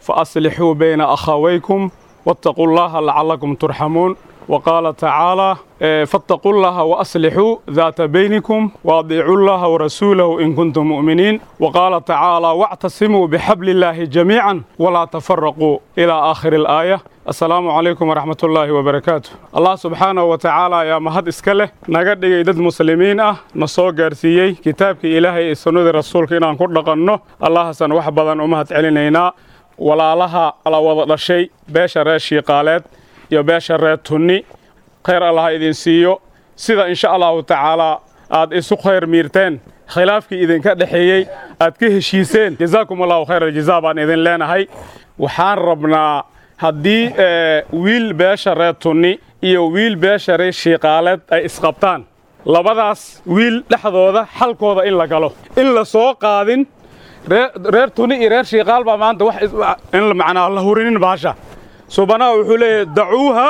فأصلحوا بين أخويكم واتقوا الله لعلكم ترحمون وقال تعالى فاتقوا الله وأصلحوا ذات بينكم وأطيعوا الله ورسوله إن كنتم مؤمنين وقال تعالى واعتصموا بحبل الله جميعا ولا تفرقوا إلى آخر الآية السلام عليكم ورحمة الله وبركاته الله سبحانه وتعالى يا مهد إسكاله نقد إيداد مسلمين أه نصو قارسيي كتابك إلهي السنود رسولك إن أنكر لقنه الله سن وحبضا أمهد علينا ولا لها على وضع الشيء باشا راشي قالت يا باشا راتوني khayr allah idin siiyo sida insha allahu tacaalaa aad isu khayr miirteen khilaafkii idinka dhexeeyey aad ka heshiiseen jazaakum allahu khayr aljazaa baan idin leenahay waxaan rabnaa haddii wiil beesha reer tunni iyo wiil beesha reer shiiqaaleed ay isqabtaan labadaas wiil dhexdooda xalkooda in la galo in la soo qaadin reer tunni iyo reer shiiqaal baa maanta wax in macnaa la hurinin baasha subanaha wuxuu leeyahay dacuuha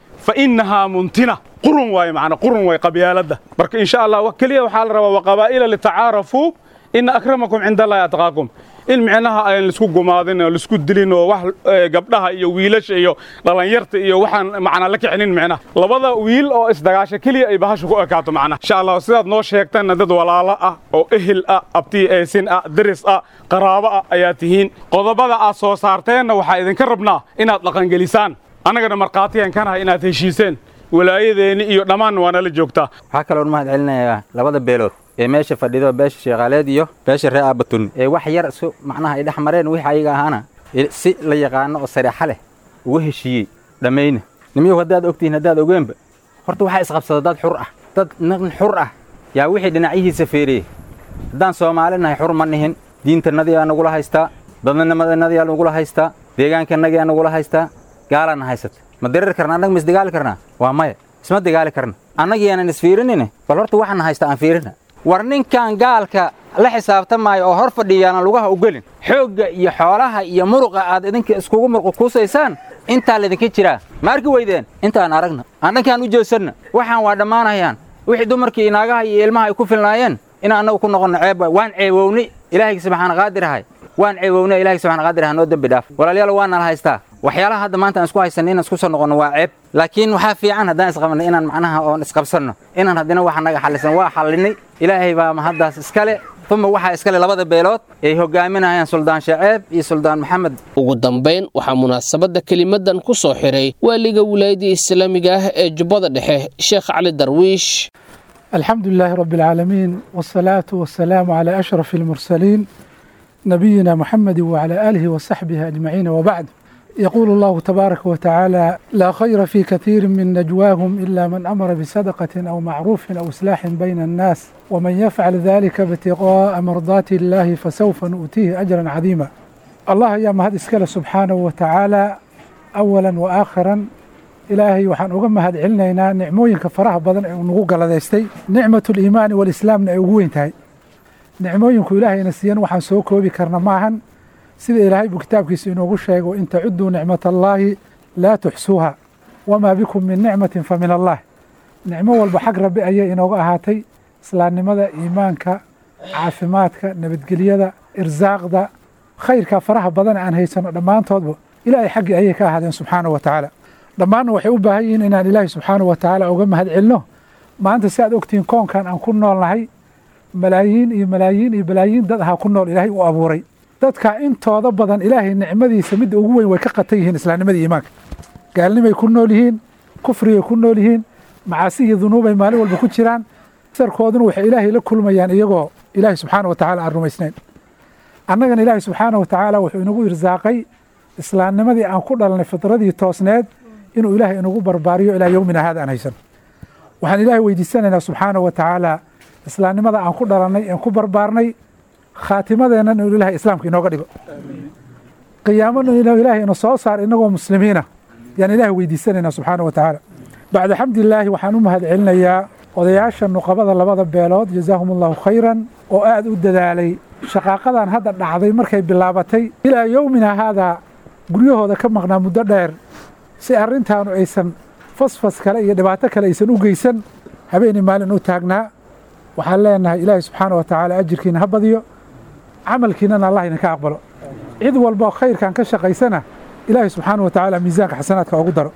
فإنها منتنة قرن واي معنا قرن واي قبيالة برك إن شاء الله وكلية وحال روا وقبائل لتعارفوا إن أكرمكم عند الله يتقاكم in micnaha aan laisku gumaadin oo laisku dilin oo wax gabdhaha iyo wiilasha iyo dhalinyarta iyo waxaan macnaa la kicinin micnaha labada wiil oo isdagaasha keliya ay bahasha ku ekaato macnaha insha allah sidaad noo sheegtanna dad walaalo ah oo ehel ah abti eesin ah deris ah qaraabo ah ayaa tihiin qodobada aad soo saarteenna waxaa idinka rabnaa inaad dhaqangelisaan annagana markhaatiyan kanahay inaad heshiiseen walaayadeeni iyo dhammaan waa nala joogtaa
waxaa kaloon mahad celinayaa labada beelood ee meesha fadhido beesha sheekhaaleed iyo beesha reer aabatun ee wax yar isu macnaha ay dhex mareen wixii ayaga ahaana si la yaqaano oo sareexa leh uga heshiiyey dhammayna nimyow haddaad ogtihiin haddaad ogeenba horta waxaa isqabsada dad xur ah dad nin xur ah yaa wixii dhinacyihiisa feeriyey haddaan soomaali nahay xur ma nihin diintanadii aa nagula haystaa dadnimadannadii aa nagula haystaa deegaankannagii aa nagula haystaa gaalaana haysata ma dirir karna annaga ma isdigaali karnaa waa maya isma digaali karna annagii aanan isfiirinine bal horta waxaana haysta aan fiirina war ninkan gaalka la xisaabtamaayo oo hor fadhiyaana lugaha u gelin xoogga iyo xoolaha iyo muruqa aad idinka iskugu murqukuusaysaan intaa laydinka jiraa ma arki weydeen intaan aragna annankaan u jeesanna waxaan waa dhammaanayaan wixii dumarkii inaagaha iyo ilmaha ay ku filnaayeen in annagu ku noqonno ceeb waan ceebownay ilaahayga subxaana qaadir ahay waan ceebownay ilaahayga subxaana qaadir ahay noo dembi dhaaf walaalayaal waa nala haystaa waxyaalaha hadda maanta aan isku haysanno inaan isku soo noqonno waa ceeb laakiin waxaa fiican haddaan isqabanno inaan macnaha oon isqabsanno inaan haddina waxa naga xallisan waa xallinay ilaahay baa mahaddaas iskale uma waxaa iskale labada beelood ay hogaaminayaan suldaan shaceeb iyo suldaan maxamed
ugu dambayn waxaa munaasabadda kelimadan ku soo xiray waaliga wilaayadda islaamiga ah ee jubbada dhexe sheekh cali darwiish
الحمد لله رب العالمين والصلاة والسلام على أشرف المرسلين نبينا محمد وعلى آله وصحبه أجمعين وبعد يقول الله تبارك وتعالى لا خير في كثير من نجواهم إلا من أمر بصدقة أو معروف أو إصلاح بين الناس ومن يفعل ذلك ابتغاء مرضات الله فسوف نؤتيه أجرا عظيما الله يا مهد إسكال سبحانه وتعالى أولا وآخرا ilaahay waxaan uga mahad celinaynaa nicmooyinka faraha badan ee uu nagu galadaystay nicmatuliimaani walislaamna ay ugu weyn tahay nicmooyinku ilaahayna siiyan waxaan soo koobi karna maahan sida ilaahay buu kitaabkiisa inoogu sheego in tacudduu nicmatallaahi laa tuxsuuha wamaa bikum min nicmatin fa min allah nicmo walba xag rabbi ayay inooga ahaatay islaamnimada iimaanka caafimaadka nabadgelyada irsaaqda khayrka faraha badan aan haysano dhammaantoodba ilaahay xaggii ayay ka ahaadeen subxaana wa tacaala dhammaanna waxay u baahan yihiin inaan ilaahay subxaana wa tacaala uga mahad celino maanta si aad ogtihiin koonkan aan ku noolnahay malaayiin iyo malaayiin iyo balaayiin dad ahaa ku nool ilaahay u abuuray dadka intooda badan ilaahay nicmadiisa midda ugu weyn way ka qatan yihiin islaamnimadii iimaanka gaalnimay ku nool yihiin kufrigay ku nool yihiin macaasi iyo dunuubay maalin walba ku jiraan sarkooduna waxay ilaahay la kulmayaan iyagoo ilaahay subxaana wa tacaala aan rumaysnayn annagana ilaahay subxaana wa tacaala wuxuu inagu irsaaqay islaamnimadii aan ku dhalanay fitradii toosneed inuu ilaahay inagu barbaariyo ilaa yowmina haada aan haysan waxaan ilaahay weydiisanaynaa subxaana wa tacaala islaamnimada aan ku dhalannay aan ku barbaarnay khaatimadeennan inuu ilahay islaamka inooga dhigo qiyaamana inuu ilaahay ina soo saar inagoo muslimiina yaan ilaahay weydiisanaynaa subxaana wa tacaala bacda xamdilaahi waxaan u mahad celinayaa odayaasha nuqabada labada beelood jazaahum allahu khayran oo aad u dadaalay shaqaaqadan hadda dhacday markay bilaabatay ilaa yowmina haadaa guryahooda ka maqnaa muddo dheer si arrintaanu aysan fasfas kale iyo dhibaato kale aysan u geysan habeenii maalin u taagnaa waxaan leenahay ilaahay subxaana wa tacaala ajirkiina ha badiyo camalkiinana allah idinka aqbalo cid walba khayrkan ka shaqaysana ilaahay subxaana wa tacaala miisaanka xasanaadka ugu daro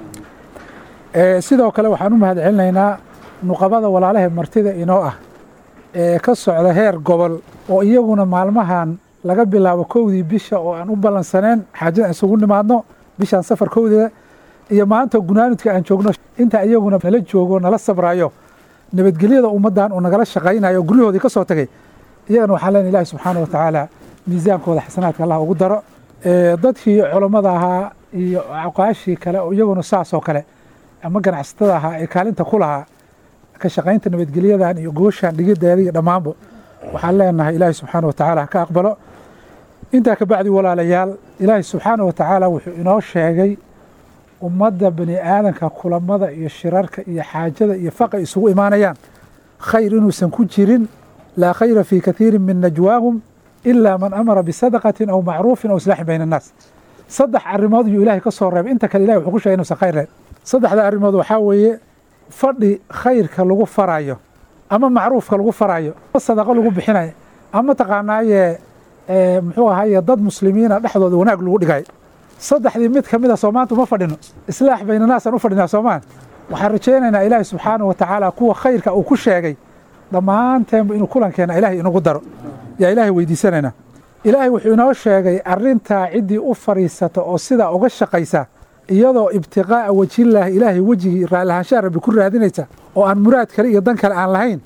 sidoo kale waxaan u mahad celinaynaa nuqabada walaalaha martida inoo ah ee ka socda heer gobol oo iyaguna maalmahan laga bilaabo kowdii bisha oo aan u ballansaneen xaajada isugu nimaadno bishaan safar kowdeeda iyo maanta gunaanudka aan joogno inta iyaguna nala joogo nala sabrayo nabadgelyada ummaddan uu nagala shaqaynayo oo guryahoodii ka soo tagay iyagana waxaan leenahay ilahi subxaana wa tacaala miisaankooda xasanaadka allah ugu daro dadkii culammada ahaa iyo caqaashii kale oo iyaguna saas oo kale ama ganacsatada ahaa ee kaalinta ku lahaa ka shaqaynta nabadgelyadan iyo gooshan dhigideeda iyo dhammaanba waxaan leenahay ilaahi subxaana wa tacaala ka aqbalo intaa ka bacdi walaalayaal ilaahi subxaana wa tacaala wuxuu inoo sheegay ummadda bani aadanka kulamada iyo shirarka iyo xaajada iyo faqa isugu imaanayaan khayr inuusan ku jirin laa khayra fii kathiirin min najwaahum ilaa man amara bisadaqatin aw macruufin aw islaaxin bayna annaas saddex arrimood iyuu ilaahay ka soo reebay inta kale ilahi wuxuu ku sheegay inuusan khayr lahayn saddexda arrimood waxaa weeye fadhi khayrka lagu farayo ama macruufka lagu farayo ama sadaqo lagu bixinayo ama taqaanaaye muxuu ahaye dad muslimiina dhexdooda wanaag lagu dhigay saddexdii mid ka mid a soo maanta uma fadhino islaax baynanaasaan u fadhinaa soomaan waxaan rajaynaynaa ilaahi subxaana wa tacaala kuwa khayrka uu ku sheegay dhammaanteenba inuu kulankeena ilaahay inagu daro yaa ilaahay weydiisanaynaa ilaahay wuxuu inoo sheegay arrintaa ciddii u fadhiisata oo sidaa uga shaqaysa iyadoo ibtiqaa'a wejillaahi ilaahay wejigii raallahaanshaha rabbi ku raadinaysa oo aan muraad kale iyo dan kale aan lahayn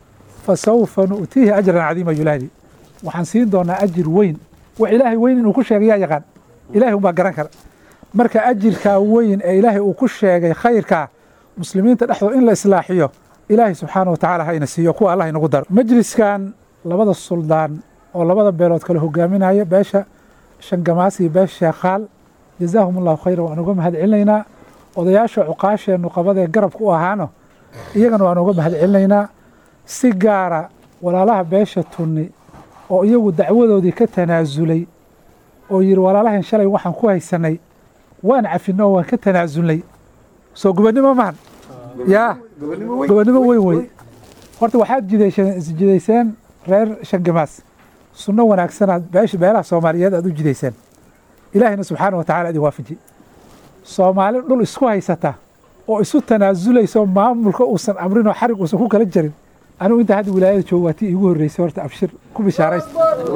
fa sawfa nu'tiihi ajran cadiima yulaahdi waxaan siin doonaa ajir weyn wax ilaahay weyn inuu ku sheegay yaa yaqaan ilahay umbaa garan kara marka ajirkaa weyn ee ilaahay uu ku sheegay khayrkaa muslimiinta dhexdooda in la islaaxiyo ilaahay subxaana wa tacaala ha ina siiyo kuwa allah inagu daro majliskan labada suldaan oo labada beelood kale hogaaminaya beesha shangamaas iyo beesha sheekhaal jazaahum allahu khayra waan uga mahad celinaynaa odayaasha cuqaasheennu qabadee garabka u ahaano iyagana waan uga mahad celinaynaa si gaara walaalaha beesha tunni oo iyagu dacwadoodii ka tanaasulay oo yidhi walaalahan shalay waxaan ku haysanay waan cafinno oo waan ka tanaasulnay soo gobonnimo mahan yaa gobonnimo weyn wey horta waxaad jidayseen isjidayseen reer shangamaas sunno wanaagsanaad beesha beelaha soomaaliyeed aad u jidayseen ilaahina subxaana wa tacala idin waafaji soomaali dhul isku haysata oo isu tanaasulayso maamulka uusan amrinoo xarig uusan ku kala jarin anigu intaa hadda wilaayada joogo waa tii iigu horreysay horta abshir ku bishaaraysta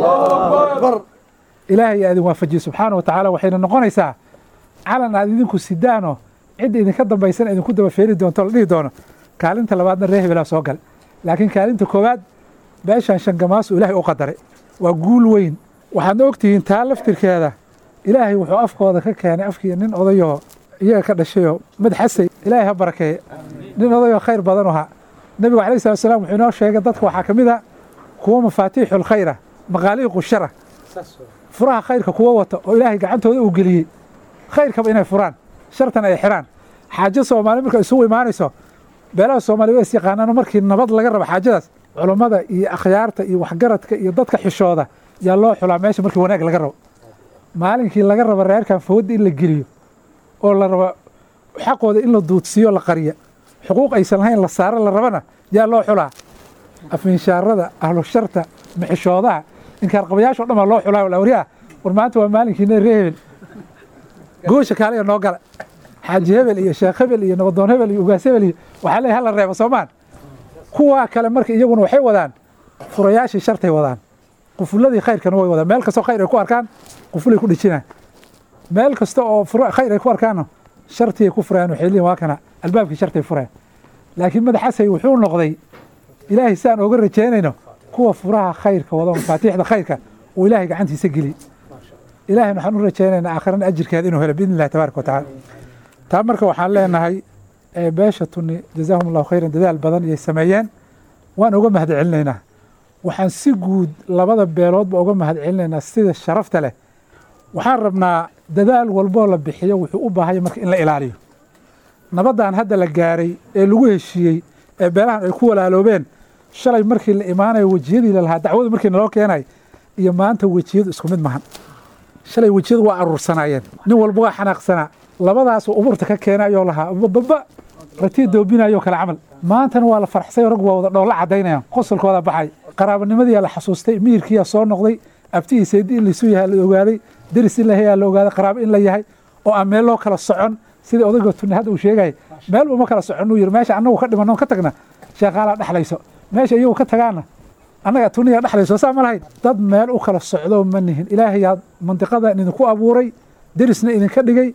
ilaahay aa idin waafajiye subxaana wa tacaala waxayna noqonaysaa calan aad idinku sidaano cidda idinka dambaysana idinku daba feeri doonto la dhihi doono kaalinta labaadna reer hebelaa soo gale laakiin kaalinta koowaad beeshan shangamaasu ilaahay u qadaray waa guul weyn waxaadna ogtihiin taa laftirkeeda ilaahay wuxuu afkooda ka keenay afkii nin odayoo iyaga ka dhashayoo madxasay ilaahay ha barakeeye nin odayoo khayr badan ahaa nebigu alayh salat slam wuxuu inoo sheegay dadka waxaa ka mid a kuwa mafaatiixu lkhayra maqaaliiqu shara furaha khayrka kuwa wata oo ilaahay gacantooda uu geliyey khayrkaba inay furaan shartan ay xiraan xaajo soomaali marka isugu imaanayso beelaha soomaaliya waa is yaqaanaano markii nabad laga rabo xaajadaas culummada iyo akhyaarta iyo waxgaradka iyo dadka xishooda yaa loo xulaa meesha markii wanaag laga rabo maalinkii laga rabo reerkan fooda in la geliyo oo la rabo xaqooda in la duudsiiyo la qariya xuquuq aysan lahayn la saaro la rabana yaa loo xulaa afinshaarada ahlu sharta maxishoodaha inkaarqabayaasho dhan baa loo xulaa walawriyaa war maanta waa maalinkiina ree hebel goosha kaaliya noo gala xaaji hebel iyo sheekh hebel iyo nabadoon hebel iyo ugaas hebel iyo waxaa leeyahay hala reebo soomaan kuwaa kale marka iyaguna waxay wadaan furayaashii shartay wadaan qufuladii khayrkana way wadaan meel kastoo khayr ay ku arkaan qufulay ku dhijinaan meel kasta oo khayr ay ku arkaanna shartii ay ku furayaan waxay leeyihin waa kana albaabkii shartay furayaan laakiin madaxasay wuxuu noqday ilaahay saan ooga rajaynayno kuwa furaha khayrka wado mafaatiixda khayrka uu ilaahay gacantiisa geliy ilaahay waxaan u rajaynaynaa aakhirana ajirkeeda inuu helo biidni illahi tabaaraka wa tacaala taa marka waxaan leenahay beesha tunni jazaahum allahu khayran dadaal badan iyay sameeyeen waan uga mahad celinaynaa waxaan si guud labada beeloodba uga mahad celinaynaa sida sharafta leh waxaan rabnaa dadaal walboo la bixiyo wuxuu u baahaya marka in la ilaaliyo nabaddan hadda la gaaray ee lagu heshiiyey ee beelahan ay ku walaaloobeen shalay markii la imaanayo wejiyadii lalahaa dacwadu markii naloo keenay iyo maanta wejiyadu isku mid mahan shalay wejiyadu waa aruursanaayeen nin walba waa xanaaqsanaa labadaasuu uburta ka keenayoo lahaa baba ratii doobinayoo kale camal maantana waa la farxsay rag waa wada dhoolla caddaynayaan qosolkooda baxay qaraabanimadii la xasuustay miyirkiiyaa soo noqday abti iyo seedi in laisu yahay la ogaaday deris in la yahay la ogaaday qaraabo in la yahay oo aan meel loo kala socon sidii odayga tunne hadda uu sheegay meel uma kala soconuu yiri meesha annagu ka dhimanno ka tagna sheekaalaa dhexlayso meesha iyagu ka tagaana annaga tuniya dhexlayso saa ma lahayd dad meel u kala socdo ma nihin ilaahayaa mandiqadan idinku abuuray derisna idinka dhigay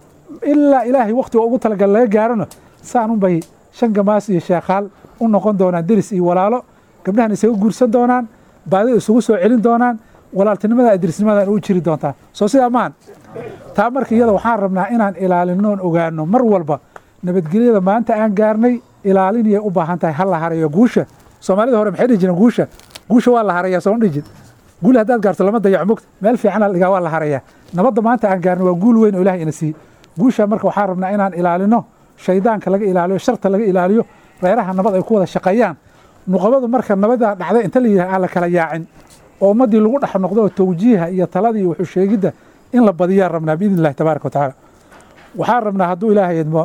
ilaa ilaahay wakhtiga ugu talagal laga gaarona saan unbay shan gamaas iyo sheekaal u noqon doonaan deris iyo walaalo gabdhahan isaga guursan doonaan baadida isugu soo celin doonaan walaaltinimada derisnimadan u jiri doontaan soo sidaa maahan taa marka iyada waxaan rabnaa inaan ilaalinoon ogaano mar walba nabadgelyada maanta aan gaarnay ilaalinayay u baahan tahay ha la harayo guusha soomaalida hore maxay dhihi jireen guusha guusha waa la harayaa sooma dhihi jir guul haddaad gaarto lama dayaco mogta meel fiican la dhigaa waa la harayaa nabadda maanta aan gaarnay waa guul weyn oo ilahay ina siiyey guusha marka waxaan rabnaa inaan ilaalino shaydaanka laga ilaaliyo sharta laga ilaaliyo reeraha nabad ay ku wada shaqeeyaan nuqabadu marka nabadaa dhacday inta la yidhaha aan la kala yaacin oo ummaddii lagu dhex noqdo oo tawjiiha iyo taladii iyo wuxuu sheegidda in la badiyaan rabnaa biidni illahi tabaaraka wa tacaala waxaan rabnaa hadduu ilaahay idmo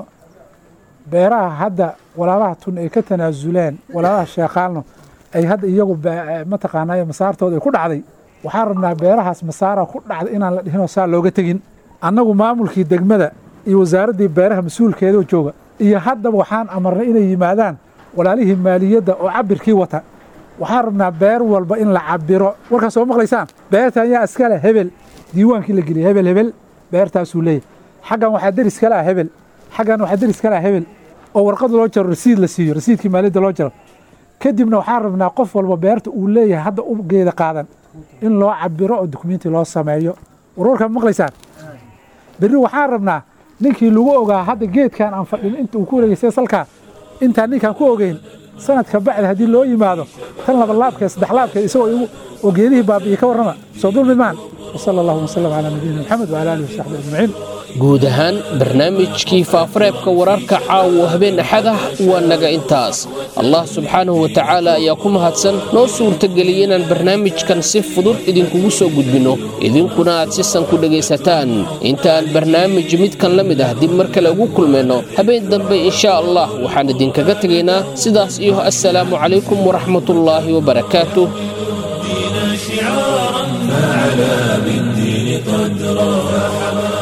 beeraha hadda walaalaha tun ay ka tanaasuleen walaalaha sheekaalno ay hadda iyagu mataqaanaayo masaartooda ay ku dhacday waxaan rabnaa beerahaas masaara ku dhacday inaan la dhihinoo saa looga tegin annagu maamulkii degmada iyo wasaaraddii beeraha mas-uulkeedoo jooga iyo haddaba waxaan amarnay inay yimaadaan walaalihii maaliyadda oo cabirkii wata waxaan rabnaa beer walba in la cabiro warkaas soo maqlaysaan beertan yaa iskale hebel diiwaankii la geliyay hebel hebel beertaasuu leeyahy xaggan waxaa deris kale ah hebel xaggan waxaa deris kale ah hebel oo warqad loo jaro rasiid la siiyo rasiidkii maaliyadda loo jaro kadibna waxaan rabnaa qof walba beerta uu leeyahay hadda u geeda qaadan in loo cabiro oo dukumenti loo sameeyo warwarkaa ma maqlaysaan berri waxaan rabnaa ninkii lagu ogaa hadda geedkan aan fadhin inta uu ku wareegeystay salkaa intaan ninkaan ku ogeyn sanadka bacdi haddii loo yimaado tan labalaabkeed saddexlaabkeed isagoo igu oo geedihii baabi'iyey ka warrama soo dulmi maahan wasala allahu wasalam calaa nabiyina maxamed wala alihi wasaxbi ajmaciin
guud ahaan barnaamijkii faafareebka wararka caawa habeen axad ah waa naga intaas allah subxaanahu wa tacaala ayaa ku mahadsan noo suurtageliyey inaan barnaamijkan si fudud idinkugu soo gudbinno idinkuna aad si san ku dhegaysataan intaan barnaamij midkan la mid ah dib mar kale ugu kulmayno habeen dambe inshaa allah waxaan idinkaga tegaynaa sidaas iyo assalaamu calaykum waraxmatullaahi wabarakaatuh
شعارا فعلى بالدين قدرا